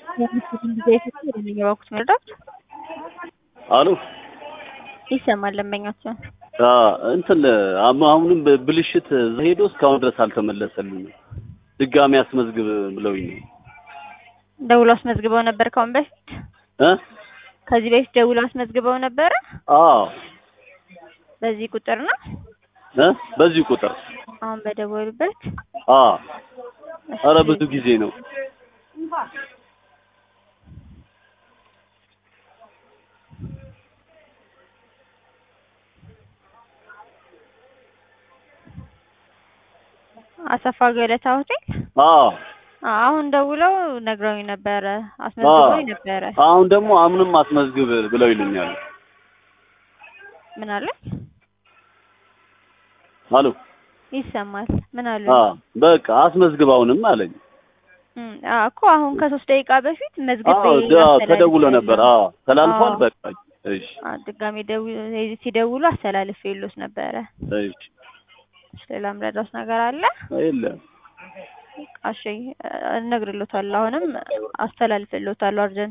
የባኩት መርዳት አሉ ይሰማል። ለመኛቸው እንትን አሁንም ብልሽት ሄዶ እስካሁን ድረስ አልተመለሰልኝም። ድጋሚ አስመዝግብ ብለውኝ ነው። ደውሎ አስመዝግበው ነበር ካሁን በፊት እ ከዚህ በፊት ደውሎ አስመዝግበው ነበረ። አዎ በዚህ ቁጥር ነው እ በዚህ ቁጥር አሁን በደወሉበት። አዎ ኧረ ብዙ ጊዜ ነው። አሰፋ ገለታ ሆቴል አዎ አሁን ደውለው ነግረውኝ ነበረ፣ አስመዝግበውኝ ነበረ። አሁን ደግሞ አሁንም አስመዝግብ ብለው ይሉኛል። ምን አለ አሉ ይሰማል። ምን አሉ አዎ በቃ አስመዝግብ አሁንም አለኝ። እም፣ አዎ እኮ አሁን ከሶስት ደቂቃ በፊት መዝግቤ አዎ ዳ- አስተላልፌያለሁ። ተደውሎ ነበር። አዎ ተላልፏል። አዎ። በቃ እሺ አዎ፣ ድጋሜ ደው- ሲደውሉ አስተላልፌልዎት ነበረ። እሺ እሺ፣ ሌላ ምረዳውስ ነገር አለ? የለም እሺ፣ እነግርልዎታለሁ። አሁንም አስተላልፍልዎታለሁ አርጀንት